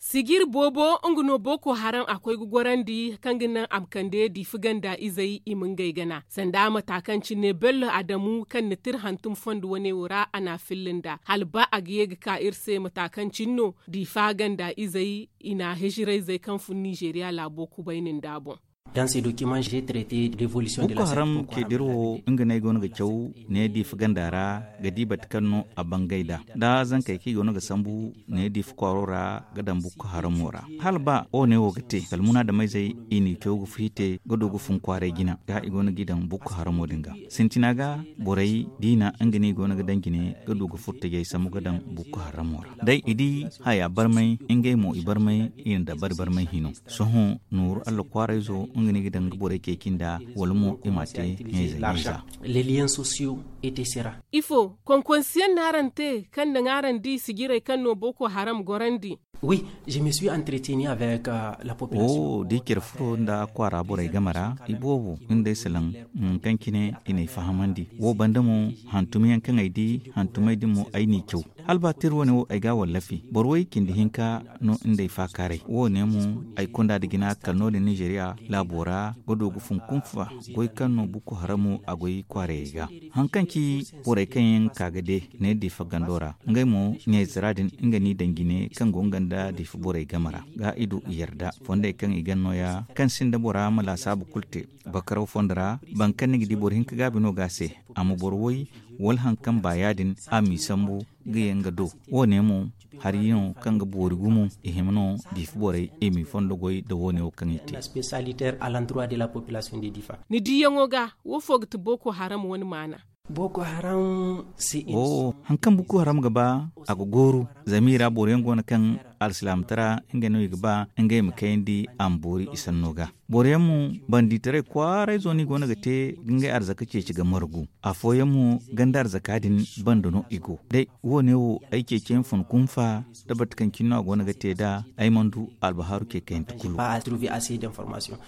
sigir bobo nguno boko haram akwai gugwarandi kanginan amkande di figanda izai imin gaigana sanda matakanci ne bello adamu kan nitir hantum fondu wani wura ana fillinda halba a giyega ka irse matakancin no di faganda izai ina hijirai zai kanfun nigeria labo kubainin dabon Dans ces documents, j'ai traité l'évolution de la Boko Haram ke dirwo inga na gona ga kyau ne di fugandara ga di batkanno a bangaida da zan kai ki gona ga sambu ne di fukwarora ga dan Boko Haram wora hal ba o ne wogate kalmuna da mai zai ini kyau gu fite ga dogu fun kware gina ga igona gidan Boko Haram wodinga sintina ga borai dina inga ne gona ga dangine ga dogu futta gai samu ga dan Boko Haram wora dai idi haya barmai ingai mo ibarmai in da bar barmai hino sohon nur Allah kware zo ngini gidan gbore ke kinda walmo imate l'argent. Les liens sociaux étaient serrés. ifo konkonsiyan narante kan da ngaran di sigire kan no boko haram gorandi Oui, je me suis entretenu avec euh, la population. o di kir furo da kwara borai gamara ibobu inda silan kan kine ina fahamandi wo banda mu hantumiyan kan aidi hantumai di mu aini kyau halba tir wani wo aiga wallafi borwai kindi hinka no inda fa kare wo ne mu ai kunda da gina kalno da nigeria labora godo gufun kunfa goi kanno buku haramu agoi kware ga hankanki borai kan yin kagade ne di fagandora ngai mu ne ziradin inga ni dangine kan gongan da di fi borai gamara ga ido yarda fonda kan igan noya kan sin da bora mala sabu kulte bakarau fondara ban kan nigi di bor hinka gabi no gase amu borwoi wal hankan bayadin a mi sambu ga yanga do wone mu har yin kan ga bori gumu ihimno di fi borai emi fondo goy da wone o kan ite L'aspect sanitaire à l'endroit de la population de Difa. ni di yango ga wo fogti boko haram wani mana Boko Haram, c'est une... o hankan buku haram gaba a goru zamira bori yango na kan alsilam tara inga no gaba inga mu kayndi am bori isan noga bori mu banditare kwarai zoni gona ga te ginga arzaka ce ci ga margu a foye mu ganda arzaka din bando no igo dai wone wo aike ken fun kunfa da batkan kinno gona ga te da ai mandu albaharu ke kayan J'ai tukulu pas trouvé assez d'informations.